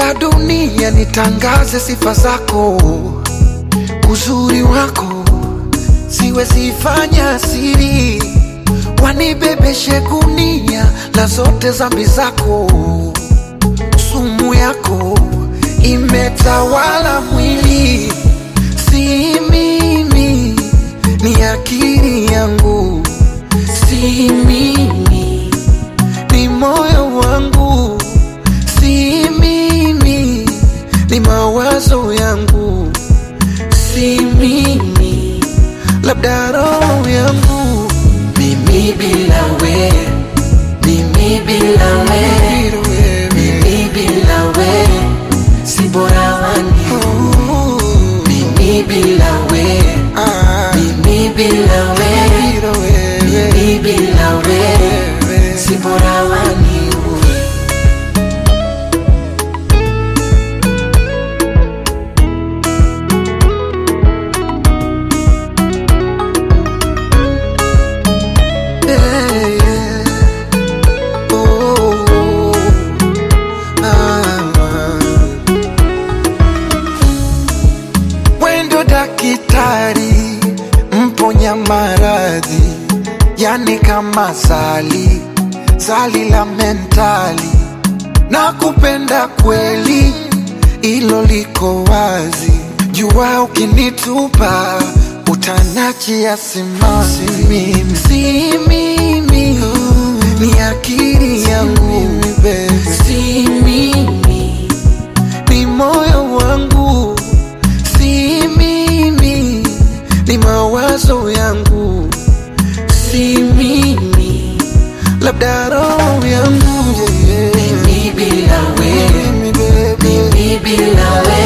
la dunia nitangaze sifa zako, uzuri wako siwezi fanya siri, wanibebeshe gunia la zote zambi zako, sumu yako imetawala mwili, si mimi, ni akili yangu, si mimi, ni moyo wangu, si mimi, ni mawazo yangu, si mimi, labda roho yangu, Mimi bila we, mimi bila we, mimi bila we, si bora wani. Oh, Mimi bila we, ah, mimi bila we, bila wewe, mimi bila we, wewe. si bora wani. Yeah, yeah. Oh, ah. Wendo dakitari mponya maradhi, yani kama sali sali la mentali, na kupenda kweli, ilo liko wazi. Jua ukinitupa utanachia simanzi, mimi si mimi, ni akili yangu, si mimi ni moyo wangu, si mimi, ni mawazo yangu, si mimi, labda roho yangu yeah. Mimi bila we, Mimi, baby. mimi bila we,